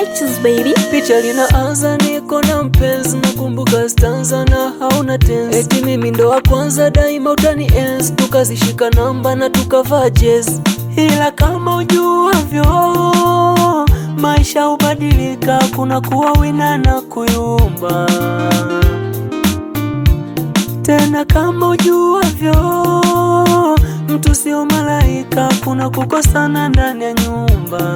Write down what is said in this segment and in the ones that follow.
touches baby. Picha linaanza niko na mpenzi, nakumbuka stanza na hauna tenzi. Eti mimi ndo wa kwanza daima utani enzi, tukazishika namba na tukavaa jezi. Ila kama ujuavyo, maisha hubadilika, kuna kuwa wina na kuyumba. Tena kama ujuavyo, mtu sio malaika, kuna kukosana ndani ya nyumba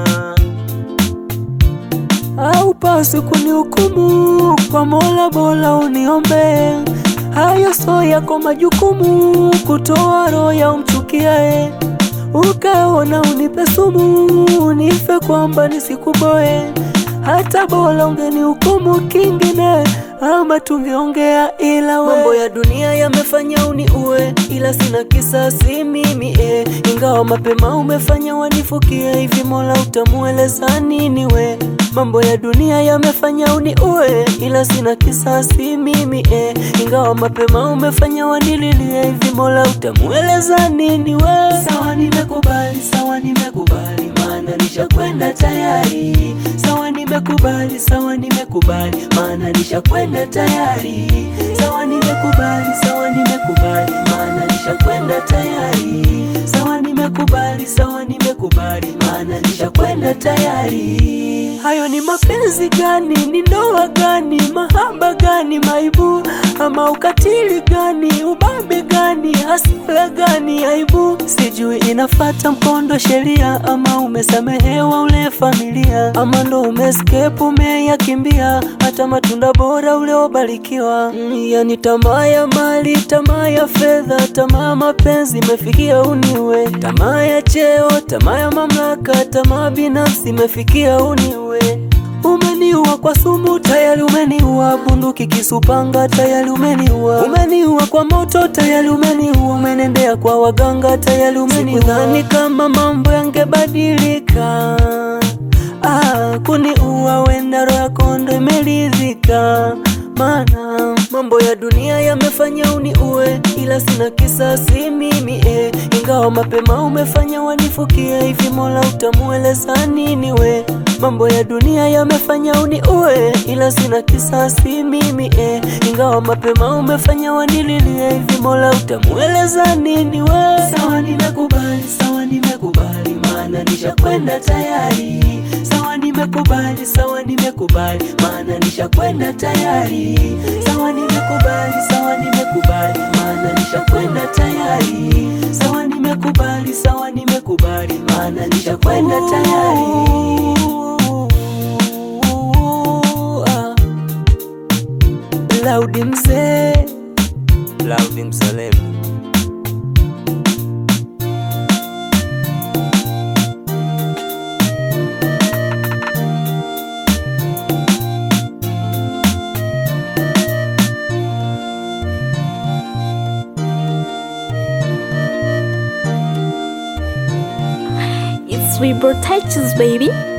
Haupaswi kunihukumu kwa Mola, bora uniombe. Hayo so yako majukumu, kutoa roho ya umchukiae. Ukaona unipe sumu, nife kwamba nisikuboe. Hata bora ungenihukumu kingine, ama tungeongea, ila we. Mambo ya dunia yamefanya uniue, ila sina kisasi mimi eh. Ingawa mapema umefanya wanifukie, hivi Mola utamueleza nini we? Mambo ya dunia yamefanya uniue, ila sina kisasi mimi eh. Ingawa mapema umefanya wanililie, hivi Mola utamueleza nini we? Sawa, nimekubali, sawa, nimekubali, maana nishakwenda tayari. Sawa, nimekubali, sawa, nimekubali, maana nishakwenda tayari. Sawa, nimekubali, sawa, nimekubali, maana nishakwenda tayari. Sawa, nimekubali, sawa, nimekubali, maana nishakwenda tayari. Hayo ni mapenzi gani? Ni ndoa gani? Mahaba gani? Maibu ama ukatili gani? Ubabe gani? Hasira gani? Aibu sijui inafata mkondo sheria, ama umesamehewa ule familia, ama ndo umescape umeyakimbia hata matunda bora uliobarikiwa. Mm, yani tamaa ya mali, tamaa ya fedha, tamaa mapenzi imefikia uniwe, tamaa ya cheo, tamaa ya mamlaka, tamaa binafsi imefikia uniwe. Umeniua kwa sumu, tayari umeniua. Bunduki, kisu, panga, tayari umeniua. Umeniua kwa moto, tayari umeniua. Umenendea kwa waganga, tayari umeniua. Sikudhani kama mambo yangebadilika. Ah, kuniua wenda roho yako ndo imeridhika, maana mambo ya dunia yamefanya uniue, ila sina kisasi mimi eh. Ingawa mapema umefanya wanifukie, hivi Mola utamueleza nini we? Mambo ya dunia yamefanya uniue, ila sina kisasi mimi eh. Ingawa mapema umefanya wanililie, hivi Mola utamueleza nini we? Sawa, nimekubali, sawa, nimekubali, maana nishakwenda tayari. Sawa, nimekubali, sawa, nimekubali, maana nishakwenda tayari. Sawa, nimekubali, sawa, nimekubali, maana nishakwenda tayari. Sawa, nimekubali, sawa, nimekubali, maana nishakwenda tayari. Ah. Laudi mzee, Laudi Msalemu. It's Rebirth touches baby.